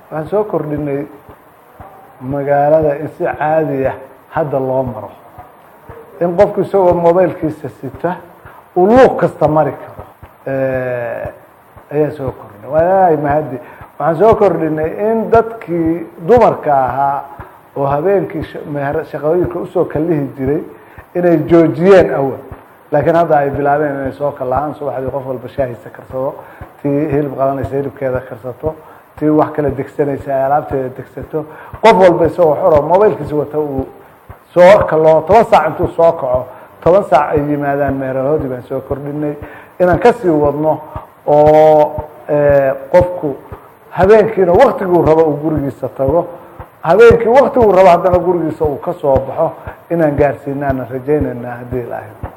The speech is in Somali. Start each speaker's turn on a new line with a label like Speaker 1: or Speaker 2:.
Speaker 1: waxaan soo kordhinay magaalada in si caadiya hadda loo maro in qofku isagoo mobailkiisa sita uu luuq kasta mari karo ayaan soo kordhinay waay mahadi waxaan soo kordhinay in dadkii dumarka ahaa oo habeenkii shaqooyinka usoo kalihi jiray inay joojiyeen awal laakiin hadda ay bilaabeen inay soo kalahaan subaxdii qof walba shaahisa karsado tii hilib qalanaysa hilibkeeda karsato tii wax kala degsanaysa ay alaabteeda degsato qof walba isagoo xoro mobailkiisa wata uu soo kaloo toban saac intuu soo kaco toban saac ay yimaadaan meerahoodii baan soo kordhinay inaan kasii wadno oo qofku habeenkiina waktiguu rabo uu gurigiisa tago habeenkii waktiguu rabo haddana gurigiisa uu ka soo baxo inaan gaarsiinaana rajaynayna haddii ilaahay